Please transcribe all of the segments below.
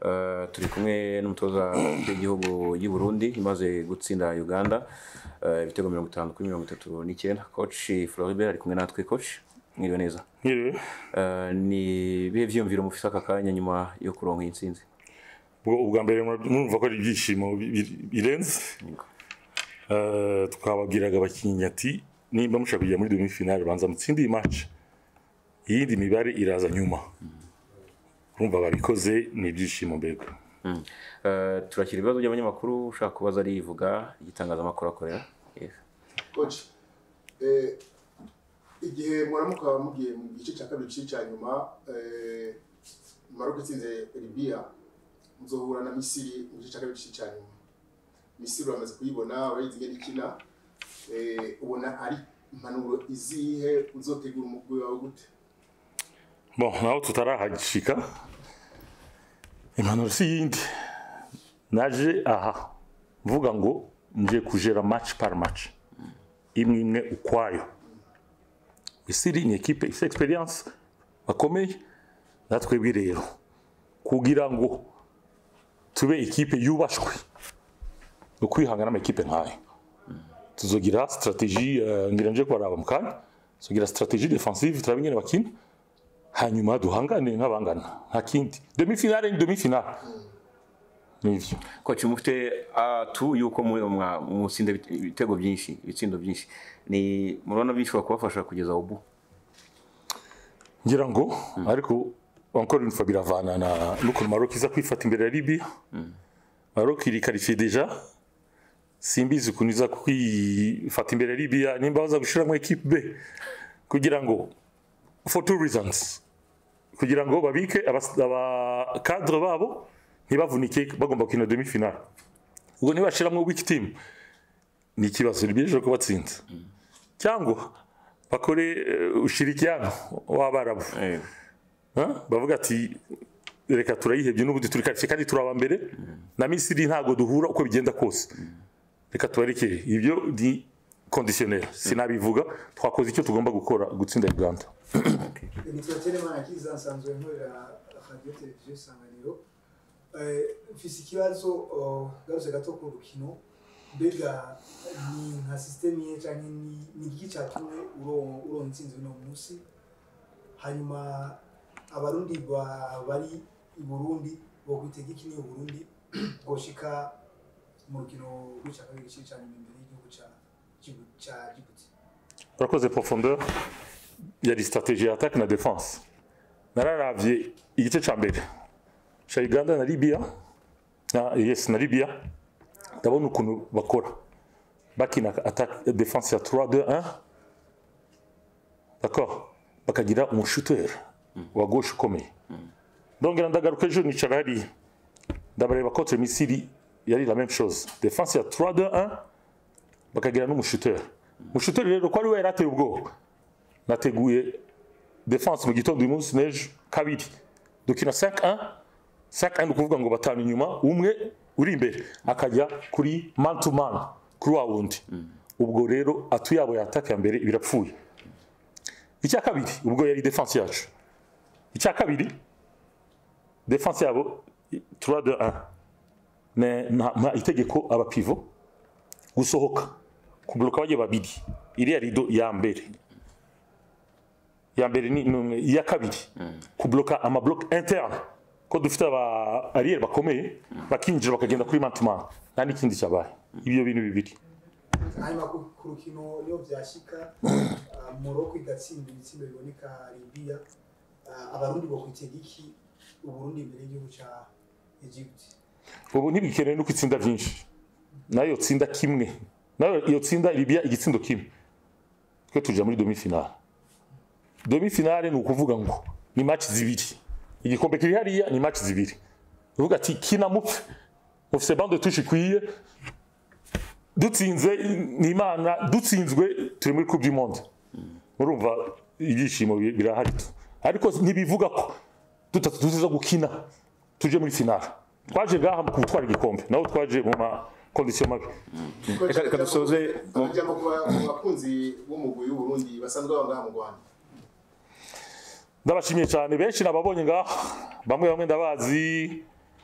Eh, turi kumwe n'umutoza w'igihugu y'u Burundi imaze gutsinda Uganda eh, ibitego mirongo itanu kuri mirongo itatu n'icyenda coach Floribert ari kumwe natwe coach mwiriwe neza Nkiriwe Eh, ni ibihe vyiyumviro mufise aka kanya nyuma yo kuronka iyi ntsinzi ubwo ubwa mbere murumva ko ari ibyishimo bi- bi- birenze Yego. Eh, twababwiraga abakinnyi ati nimba mushaka kujya muri demi finale banza mutsinde iyi match iyindi mibare iraza nyuma urumva babikoze ni ibyishimo mbega Mm. Eh, turakira ibibazo by'abanyamakuru ushaka kubaza arivuga igitangazamakuru akorera Yes. coach eh, igihe muramuka mugiye mu gice cya kabiri gice cya nyuma eh, Maroc itsinze Libya muzohura na Misiri mu gice cya kabiri gice cya nyuma Misiri uramaze kuyibona urayizi ingene ikina eh, ubona ari impanuro izihe uzotegura umugwi wawe gute bon naho tutarahashika impanuro si yindi naje aha mvuga ngo nje kujera match par match imwe imwe ukwayo misiri ni ekipe ifite experience bakomeye natwebwe rero kugira ngo tube ekipe yubashwe ni ukwihangana amakipe nkayo tuzogira strategie uh, ngira nje kubaraba mu kanya tuzogira strategie defensive turabe ingene bakina hanyuma duhangane nk'abangana nta kindi demi finale ni demi finale nivyo coach mufite atu yuko mu- mwa- mutsinda ibite- ibitego byinshi ibitsindo byinshi ni murabona bishobora kubafasha kugeza ubu ngira ngo ariko encore une fois biravana na n'ukuntu Maroc iza kwifata imbere ya Libya Maroc iri qualifié déjà simbizi ukuntu iza kwifata imbere ya Libya nimba baza gushiramo equipe B kugira ngo for two reasons kugira ngo babike abas- aba cadre babo ntibavunike bagomba gukina demi finale ubwo ntibashiramo weak team ni ikibazo Libya ejo kubatsinda cyangwa bakore eh, ushirikiano w'abarabu Eh, Ha? bavuga ati reka turayihebye n'ubundi turi karitsiye kandi turaba mbere na misiri ntabwo duhura uko bigenda kose reka tubarekere ibyo ni kondisiyoneri sinabivuga twakoze icyo tugomba gukora gutsinda uganda nitwa Telemana Kiza nsanzwe nkorera radio televiziyo Isanganiro Eh, mfise ikibazo oh, garutse gato ku rukino mbega ni nka system ye canke ni ni iki catumye uro uro ntsinzi uno munsi hanyuma abarundi ba- bari i Burundi bo kwitega iki ni u Burundi bwoshika mu rukino rw'ica kabiri gice ca nyuma imbere y'igihugu ca Djibouti- ca Djibouti urakoze profondeur yari strategie ya attaque na defense nararavye igice ca mbere ca uganda na libya na, yes na libya ndabona ukuntu bakora bakina attaque defense ya 3-2-1 d'accord bakagira umushuteur wa gauche ukomeye ndongera ndagaruka ejo nicara hariya ndabareba contre misiri yari la même chose defense ya 3-2-1 bakagira n'umushuteur umushuteur rero ko ari we yarateye ubwoba nateguye defense mu gitondo uyu munsi n'ejo kabiri dukina 5-1 5-1 ni ukuvuga ngo batanu inyuma umwe uri imbere akajya kuri man to man kuri wa wundi ubwo rero atu yabo yataka ya mbere birapfuye icya kabiri ubwo yari defense yacu icya kabiri defense yabo 3-2-1 Ne- nta nta itegeko abapivo gusohoka kubloka bagiye babiri iriya rido ya mbere ya mbere ni ni- iya kabiri kubloka amabloke interne ko dufite aba ariyeri bakomeye bakinjira bakagenda kuri mantumana nta n'ikindi cyabaye ibyo bintu bibiri hanyuma ku ku rukino iyo byashika ah, Morocco igatsinda ibitsindo biboneka Libya ah, abarundi bokwitega iki uburundi imbere y'igihugu ca Egypt ubu ntibikeneye nuko itsinda byinshi nayo tsinda kimwe nayo iyo tsinda Libya igitsindo kimwe twe tuja muri demi finale demi finale ni ukuvuga ngo ni match zibiri igikombe kiri hariya ni match zibiri uvuga ati kina mupfe mufise bande touche ikwiye dutsinze ni imana dutsinzwe turi muri coupe du monde murumva ibyishimo bi- birahari tu ariko ntibivuga ko tutatu tuziza gukina tuje muri finale twaje ngaha mu gutwara igikombe naho twaje mu ma condition mabi Reka- reka dusoze mu- akajambo ku ba- ku bakunzi b'umugwi w'uburundi basanzwe baba ngaha mu rwanda ndabashimiye cyane benshi nababonye ngaha bamwe bamwe ndabazi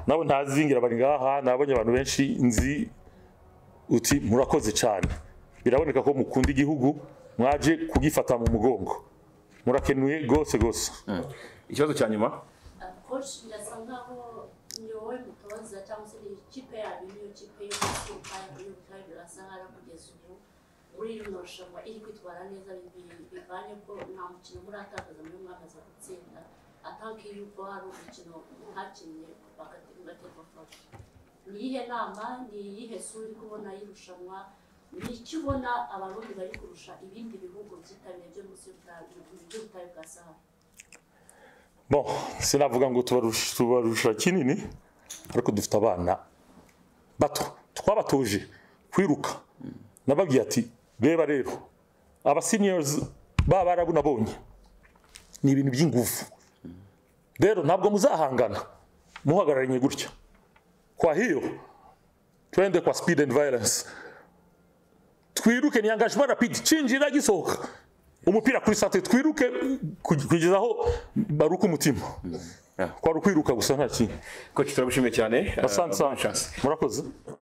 nabo ntazingira bari ngaha nabonye abantu benshi nzi uti murakoze cyane biraboneka ko mukunda igihugu mwaje kugifata mu mugongo murakenuye gose gose ikibazo cya nyuma coach birasa nkaho ni wowe mutoza cyangwa se ni ikipe yanyu niyo kipe yo gusuka y'ubutayu birasa nkaho kugeza ubu muri rino rushanwa iri kwitwara neza bi- bivanye ko nta mukino muratakaza muri mwamaze gutsinda atanke yuko hari umukino mwakinnye bagaterwa fashi ni iyihe nama ni iyihe sura uri kubona y'irushanwa ni icyo ubona abarundi bari kurusha ibindi bihugu byitabiriye byo munsi y'ubutayu by'ubutayu bwa sahara bon sinavuga ngo tubarusha tubarusha kinini ariko dufite abana bato twabatuje kwiruka nababwiye ati reba rero aba seniors baba barabu nabonye ni ibintu by'ingufu rero ntabwo muzahangana muhagararanye gutya kwa hiyo twende kwa speed and violence twiruke ni engagement rapide cinjira gisohoka umupira kuri sate twiruke ku- kugeza aho baruka umutima Yeah. kwari ukwiruka gusa nta kindi coach turagushimiye cyane asante Uh, bonne sana chance. murakoze